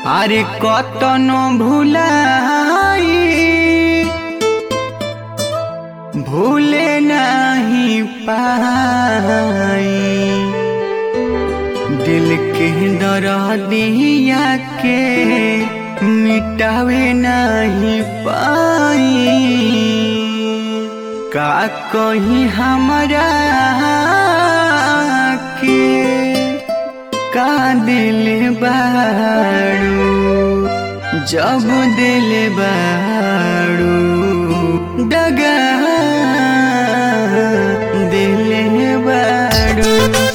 আরে কতন ভুলাই ভুলে নাহি পাই दिल के दर दिया के मिटावे नहीं पाई का कहीं हमारा के का दिल बाड़ू जब दिल बाड़ू डगा दिल बाड़ू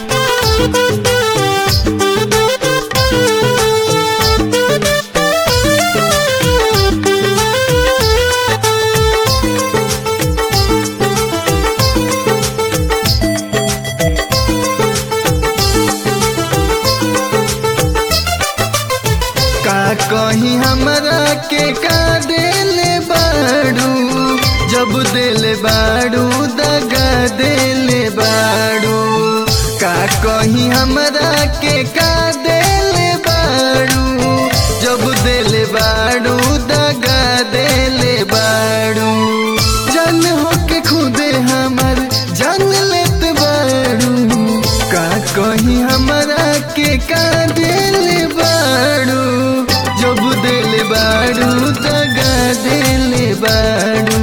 का कहीं हमरा के का देले बाड़ू जब देले बाड़ू दगा देले बाड़ू का कहीं हमरा के का देले बाड़ू जब देले बाड़ू दगा देले बाड़ू जान हो के खुदे हमर जान लेत बाड़ू का कहीं हमरा के का देले बाड़ू जब देले बाड़ू दगा देले बाड़ू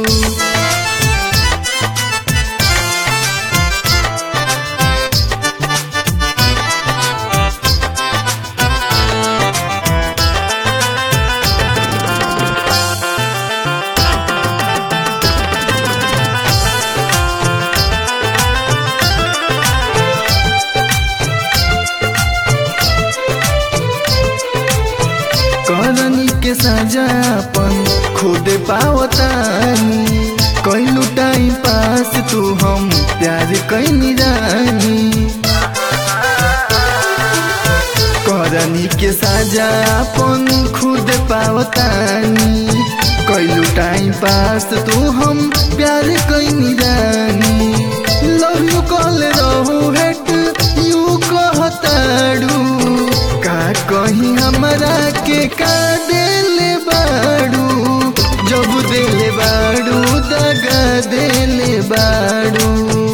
करनी के सजापन खुद पावतानी कैलू टाइम पास तू हम प्यार कैनी रानी करनी के सजापन खुद पावतानी कैलू टाइम पास तू हम प्यार कैनी रानी लव यू कॉल रहू हेट यू कहताड़ू का कहीं हमरा के का देले बाड़ू जब देले बाड़ू दगा देले बाड़ू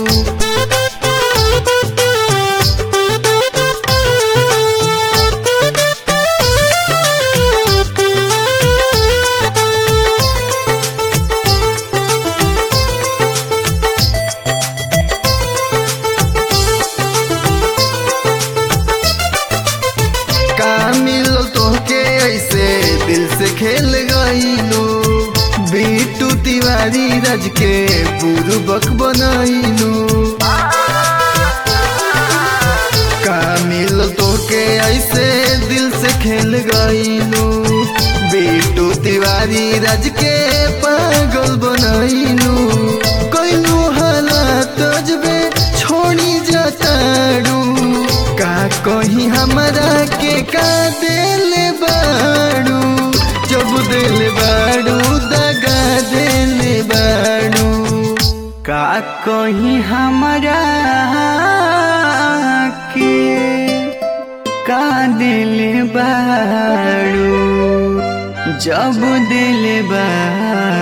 का मिलो तोहके ऐसे दिल से खेल गईलो बीटू तिवारी रज के बुरुबक बनैलो का मिलो तोहके ऐसे दिल से खेल गईलो बीटू तिवारी रज के पागल बनैलो कैलू हालात जबे छोड़ी जाताड़ू का कहीं हमरा के का देले बाड़ू जब देले बाड़ू दगा देले बाड़ू का कहीं हमारा के का दिल बाड़ू जब दिल बाड़ू